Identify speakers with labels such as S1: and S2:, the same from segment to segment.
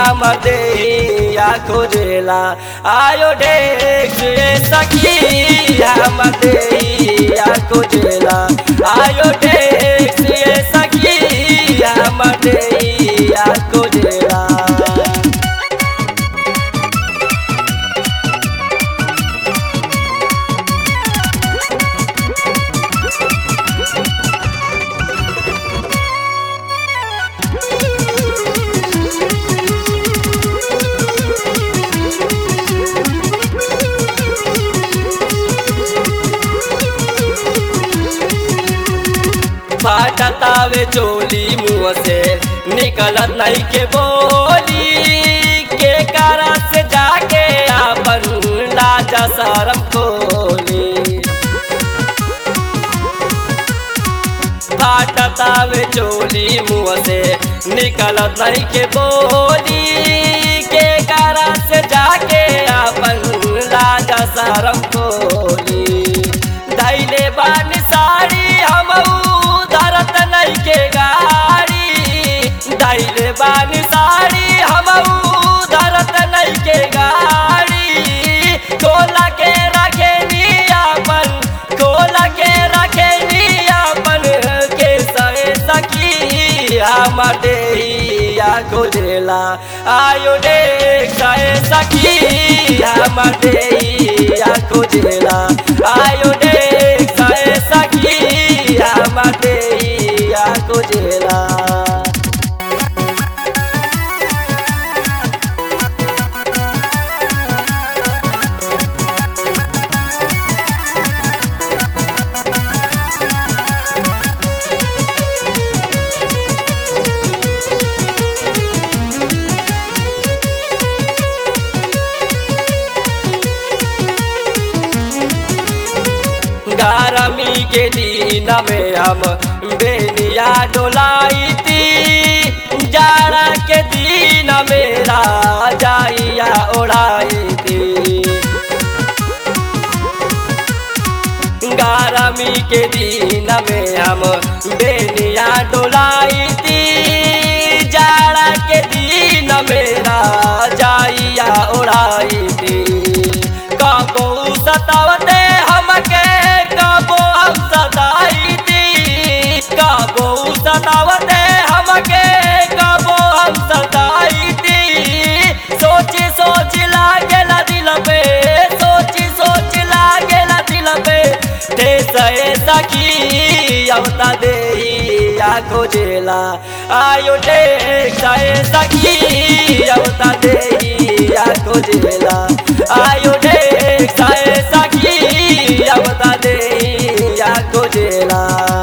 S1: हम देहिया खोजेला आयो डेक्स ये सखी हम देहिया खोजेला आयो डेक्स ये सखी हम देहिया खोजेला फाटतावे चोली मुँह से निकलत नहीं के बोली के कारण से जाके आपन लाजा शरम खोली फाटतावे चोली मुँह से निकलत नहीं के बोली के कारण से जाके आपन लाजा शरम खोली दैले बानी साड़ी हम धरत नहीं के गाड़ी दैले बानी साड़ी हम धरत नहीं के गाड़ी खोला के रखे अपन खोला के रखे अपन के सहे सखी हम देहिया खोजेला आयो देख सहे सखी हम देहिया खोजेला आयो देख सहे सखी हम देहिया खोजेला गरमी के दिन में हम बेनिया डोलाई थी जाड़ा के दिन मेरा जाइया ओढ़ाई थी गरमी के दिन में हम बेनिया डोलाई थी जाड़ा के दिन मेरा जाइया ओढ़ाई थी कबो सतावते हमके कबो हम सताई थी कबो सतावते हमके कबो हम सताई थी सोची सोच लागेला दिल पे सोची सोच लागेला दिल पे ते सहे सखी अवता दे या खोजेला आयो दे सहे सखी अवता दे या खोजेला आयो दे सहे सखी अवता दे या खोजेला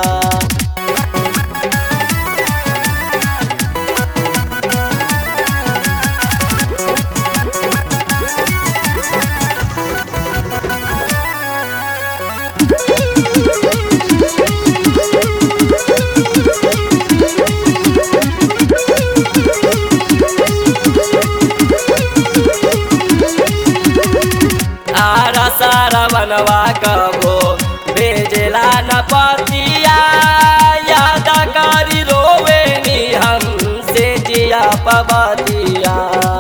S1: आरा सारा बनवा कबो भेजला न पतिया याद करी रोवे नी हम से जिया पबतिया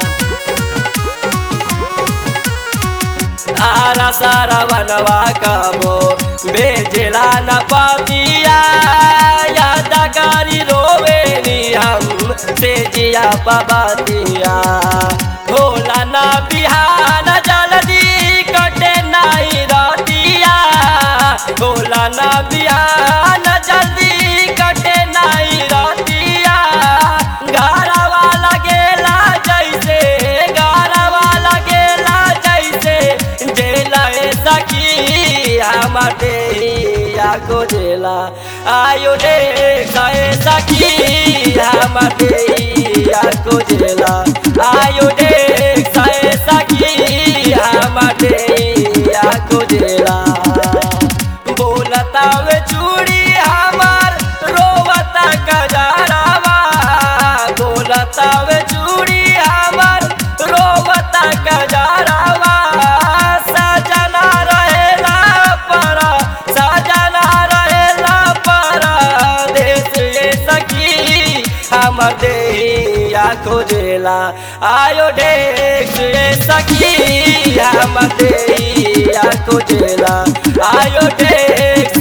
S1: आरा सारा बनवा कबो भेजला न पतिया याद करी रोवे नी हम से जिया पबतिया भोला ना बिहान जल्दी कटे नहीं रतिया भोला ना बिहान जल्दी कटे नहीं रतिया घरवा लगेला जैसे घरवा लगेला जैसे जेला सखी हम देहिया को जेला आयो दे गए सखी हम देहिया को जेला आयो दे गए सखी हम देहिया को जेला बोलता वे चूड़ी हमार रोवता कजरावा बोलता वे चूड़ी हमार रोवता कजरावा सजना रहेला पर सजना रहेला पर देश ये सखी हम देहिया खोजेला आयो डेक्स रे सखी हम देहिया खोजेला आयो डेक्स